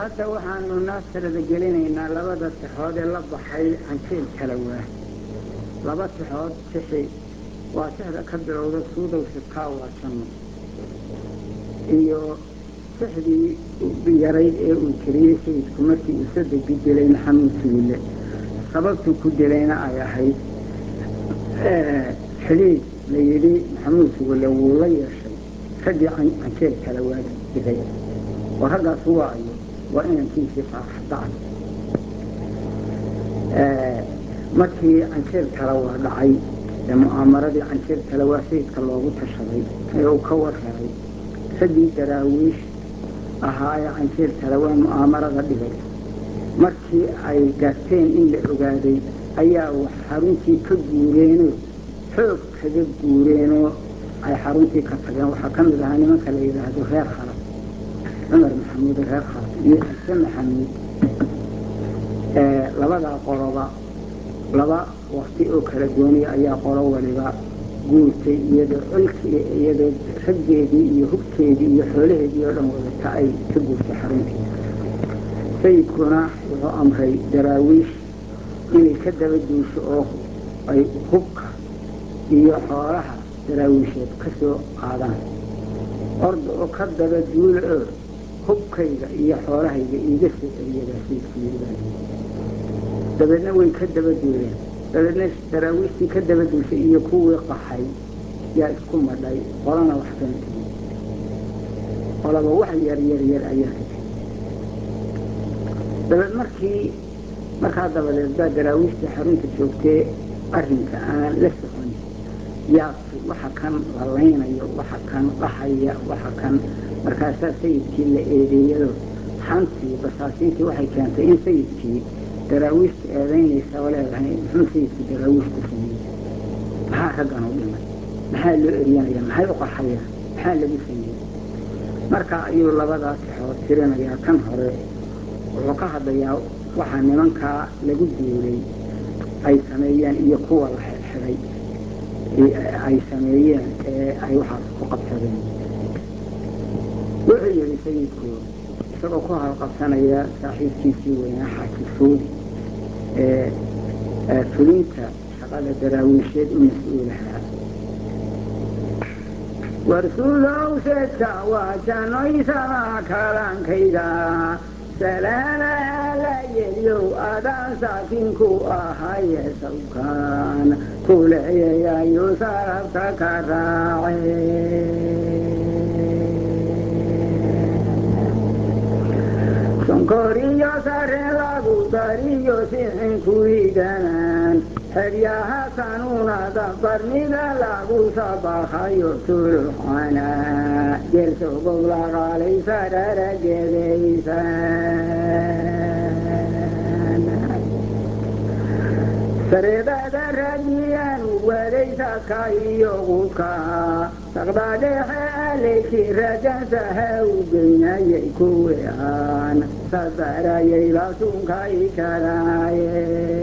hadda waxaanu naasirada gelinaynaa labada tixood ee la baxay canjeel kala waa laba tixood tixi waa tixda ka bilowda suudow sibkaa waa janno iyo tixdii yarayd ee uu tiriyey sayidku markii uu sadegi dilay maxamuud suwille sababtuu ku dilayna ay ahayd xidhiid la yidhi maxamuud suwille wuu la yeeshay raggii canjeel kala waa dilay oo raggaas waayo waa inankiisii faaraxdacay markii canjeel kale waa dhacay ee mu'aamaradii canjeel kale waa sayidka loogu tashaday ee uu ka warhelay raggii daraawiish ahaa ee canjeel kale waa mu'aamarada dhigay markii ay garteen in la ogaaday ayaa wax xaruntii ka guureenoo xoog kaga guureenoo ay xaruntii ka tageen waxaa ka mid ahaa nimanka la yidhaahdo reer khalad cumar maxamuud reer khalad iyo ciise maxamuud labadaa qoloba laba wakti oo kala gooniya ayaa qolo waliba guurtay iyadoo colkii iyadoo raggeedii iyo hubkeedii iyo xoolaheedii oo dhan wadata ay ka guurtay xaruntii sayidkuna wuxuu amray daraawiish inay ka daba duusho oo ay hubka iyo xoolaha daraawiisheed ka soo qaadaan orda oo ka daba duula oo hubkayga iyo xoolahayga iiga soo celiyadaa sayidkuyidaan dabeedna way ka daba duuleen dabeedna daraawiishtii ka daba duushay iyo kuwii qaxay yaa isku madhay qolana wax kana tegi qolaba wax yar yar yar ayaa ka tegi dabeed markii markaa dabadeed baa daraawiishtii xarunta joogtee arrinka aan la socon yaabki waxa kan la laynayo waxa kan qaxaya waxa kan markaasaa sayidkii la eedeeyado xantii basaasiintii waxay keentay in sayidkii daraawiishta eedaynaysa oo leedahay muxuu sayidku daraawiish ku sameeyey maxaa raggan u dhimay maxaa loo eryanaya maxay u qaxayaan maxaa lagu sameeyey marka ayuu labadaa tixood tirinayaa kan hore wuxuu ka hadlayaa waxa nimankaa lagu duulay ay sameeyeen iyo kuwa la xidxidhay ay sameeyeen ee ay waxaas ku qabsadeen wuxuu yidhi sayidku isagoo ku halqabsanaya saaxiibkiisii weynaa xaaji suudi ee fulinta shaqada daraawiisheed u mas-uulahaa warsuulow seedka waa janoysama kalankayda salaamaha la yeliyow adaan saakinku ahaye sawkaan kuleeyayayuu sarabta ka raace sonkoriyo sare lagu dariyo sixin kuidanaan xeryaha sanuunada barnida lagu sabahayo tuluxana jersogob laqaalaysa dharageedaysan sareedada raadiyaanu wadaysadka iyo qudka saqdadheexe aleykii rajansaha u geynayay kuwi aan sadarayay lasunkay karaaye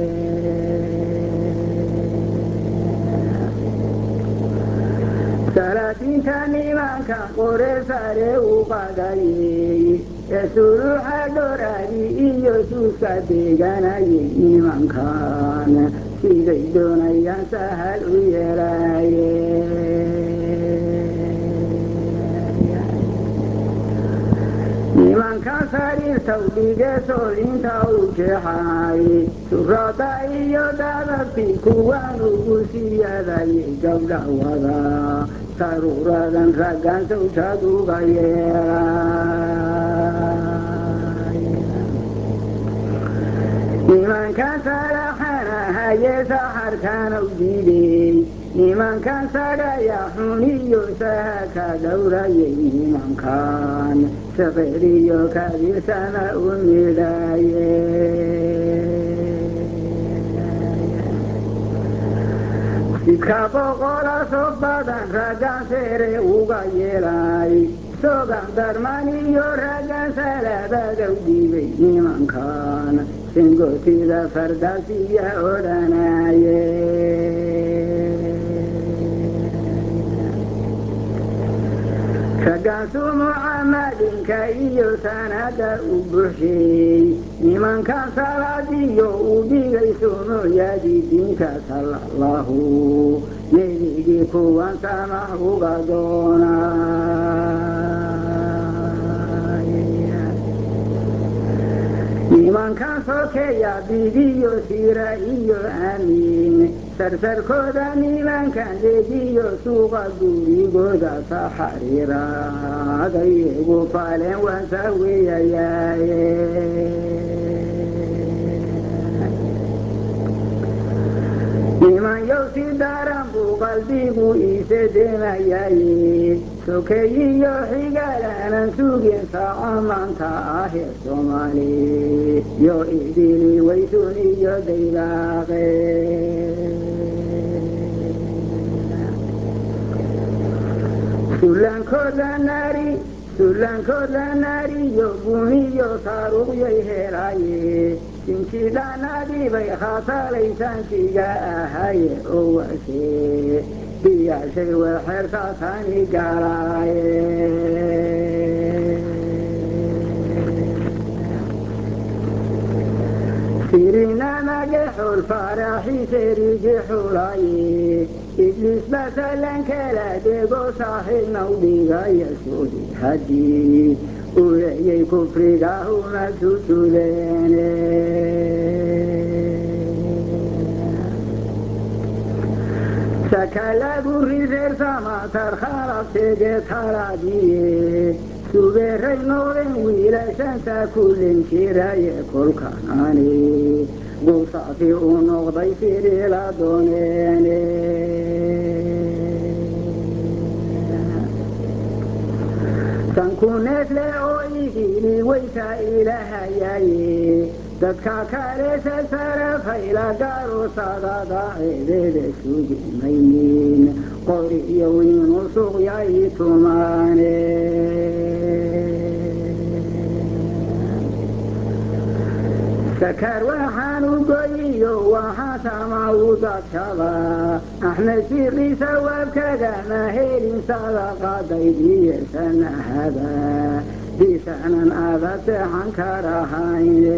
salaadiinta nimanka qore sare u qadayey ee suluuxa dhoraadi iyo suuska deeganayay nimankan siday doonayaan sahal u yeelaaye nimanka sariirtaw dhige soolinta u jeexay surada iyo dadabti kuwaan ugu siyadayay gabdha wada saruuradan raggan sawjad uga yeelay nimankan salaxana haye saxarkanaw diidey nimankan sadhaya xuniyo sahaka dhowrayay nimankan saqeriyo kabirsama u midhaye sidka boqola soo badan raggan sere uga yeelay sogan darman iyo raggan salabadow dhiibay nimankan singotida fardaasiya odhanaye raggaasuu mucaamadinka iyo sanada u buxsheeyey nimankan salaadiyo u dhigay sunnooyadii diinta sala allahu nebigii kuwan samax uga doonay nimankan sokeeya bidiyo sira iyo amiin sarsarkooda nimankan degiyo suuqa gurigooda saxariiraaday igu faleen waan sawiyayaaye niman yow si daran buu qalbigu iise demayaaye sokeeyiyo xigaalaanan sugin saaco maanta ahee soomaali yo idili waysun iyo daybaaqe sullankooda naari sullankooda naariyo guniyo saaruqyay helaaye sinjidhanadibay khaatalaysaankiga ahaye oo wase biyaashay weexeertaasani galaaye sirinamage xul faaraxiserigi xulaaye ibliis basallankala dego saaxiibnaw dhigaya suudi haddii uleeyay kufriga uma sujuleene sakalagu rireersamatar khalabtege talaadiye subeeray noqden wiilashanta kulin jiraye kolkanaani gusaafi u noqday sidila dooneene sankuneesle oo igili weysa ilahayaye dadka kale sasarafayla gaaro sadada ceedeeda sugi maynin qori iyo wiinu suqyay tumaane sakar waxaan u goyiyo waxaa tama u dadshaba axmed siqiisa waabkagama helin sadaqadaydiye sanahada bisaanan aada seexan karahayne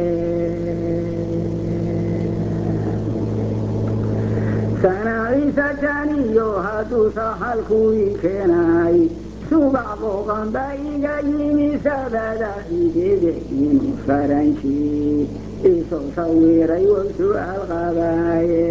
sanaaciisa janiyo hadduu saxalkuwii keenay subax booqanba iga yimi sabada xidide inuu faranji isoo sawiray way su'aal qabaaye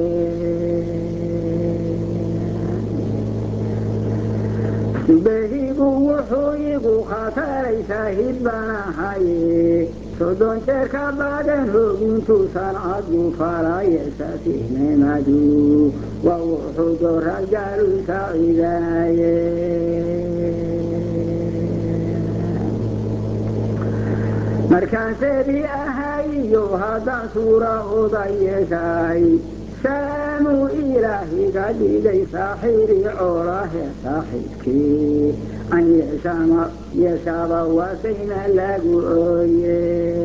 subahigu wuxuu igu khataray saahid baan ahaye soddon jeer ka badan hoogintuusan cadgu falaye safihnimadu waa wuxuu doragaalu saacidaaye markaan sebi ahayiyo haddaan suura oda yeeshay saamuu ilaahiga dhigay saaxiiri coolahe saaxiibkii an yeeshaaba waasayna lagu ooye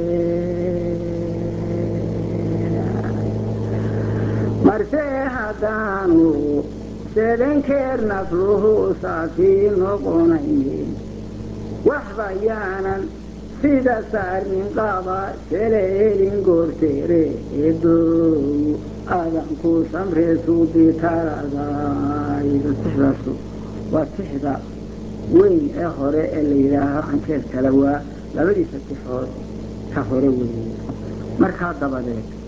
marse haddaanu sedankeer nafluhu saafii noqonaynin waxba yaanan sida saarmin qaba seleelin goorteere eebow adanku samreesuudi taradayda tixdaasu waa tixda weyn ee hore ee la yidhaaho canjeer kale waa labadiisa tixood ka hore weeye markaa dabadeed